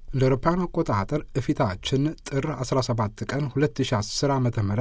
እንደ አውሮፓውያን አቆጣጠር እፊታችን ጥር 17 ቀን 2010 ዓ ም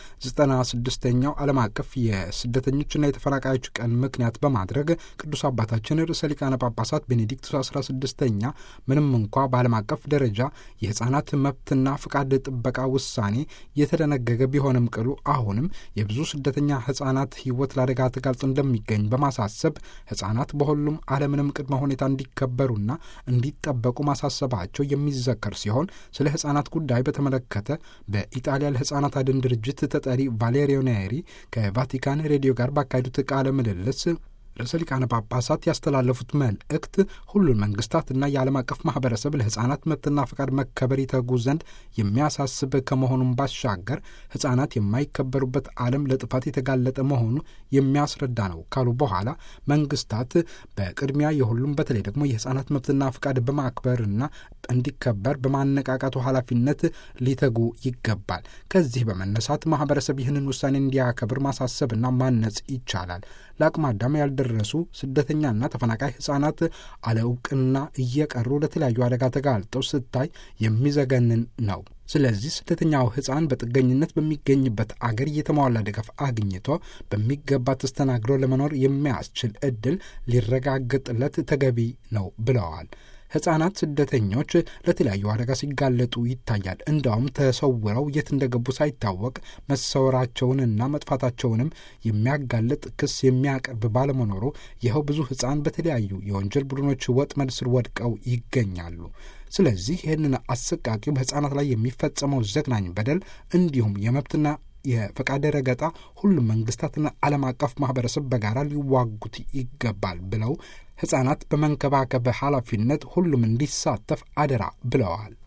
96ኛው ዓለም አቀፍ የስደተኞችና የተፈናቃዮች ቀን ምክንያት በማድረግ ቅዱስ አባታችን ርዕሰ ሊቃነ ጳጳሳት ቤኔዲክቱስ 16ኛ ምንም እንኳ በዓለም አቀፍ ደረጃ የሕፃናት መብትና ፍቃድ ጥበቃ ውሳኔ የተደነገገ ቢሆንም ቅሉ አሁንም የብዙ ስደተኛ ሕፃናት ሕይወት ለአደጋ ተጋልጦ እንደሚገኝ በማሳሰብ ሕፃናት በሁሉም ዓለምንም ቅድመ ሁኔታ እንዲከበሩና እንዲጠበቁ ማሳሰባቸው የሚዘከር ሲሆን ስለ ሕፃናት ጉዳይ በተመለከተ በኢጣሊያ ለሕፃናት አድን ድርጅት ተጠሪ ቫሌሪዮ ኔሪ ከቫቲካን ሬዲዮ ጋር ባካሄዱት ቃለ ምልልስ ርዕሰ ሊቃነ ጳጳሳት ያስተላለፉት መልእክት ሁሉን መንግስታትና የዓለም አቀፍ ማህበረሰብ ለሕፃናት መብትና ፈቃድ መከበር ይተጉ ዘንድ የሚያሳስብ ከመሆኑም ባሻገር ሕፃናት የማይከበሩበት ዓለም ለጥፋት የተጋለጠ መሆኑ የሚያስረዳ ነው ካሉ በኋላ መንግስታት በቅድሚያ የሁሉም በተለይ ደግሞ የሕፃናት መብትና ፈቃድ በማክበርና እንዲከበር በማነቃቃቱ ኃላፊነት ሊተጉ ይገባል። ከዚህ በመነሳት ማህበረሰብ ይህንን ውሳኔ እንዲያከብር ማሳሰብና ማነጽ ይቻላል። ለአቅመ አዳም ያልደረሱ ስደተኛና ተፈናቃይ ሕፃናት አለ እውቅና እየቀሩ ለተለያዩ አደጋ ተጋልጠው ስታይ የሚዘገንን ነው። ስለዚህ ስደተኛው ሕፃን በጥገኝነት በሚገኝበት አገር የተሟላ ድጋፍ አግኝቶ በሚገባ ተስተናግዶ ለመኖር የሚያስችል እድል ሊረጋገጥለት ተገቢ ነው ብለዋል። ሕፃናት ስደተኞች ለተለያዩ አደጋ ሲጋለጡ ይታያል። እንዲያውም ተሰውረው የት እንደገቡ ሳይታወቅ መሰወራቸውንና መጥፋታቸውንም የሚያጋልጥ ክስ የሚያቀርብ ባለመኖሩ ይኸው ብዙ ሕፃን በተለያዩ የወንጀል ቡድኖች ወጥመድ ስር ወድቀው ይገኛሉ። ስለዚህ ይህንን አሰቃቂው በሕፃናት ላይ የሚፈጸመው ዘግናኝ በደል እንዲሁም የመብትና የፈቃደ ረገጣ ሁሉም መንግስታትና ዓለም አቀፍ ማህበረሰብ በጋራ ሊዋጉት ይገባል ብለው ሕፃናት በመንከባከብ ኃላፊነት ሁሉም እንዲሳተፍ አደራ ብለዋል።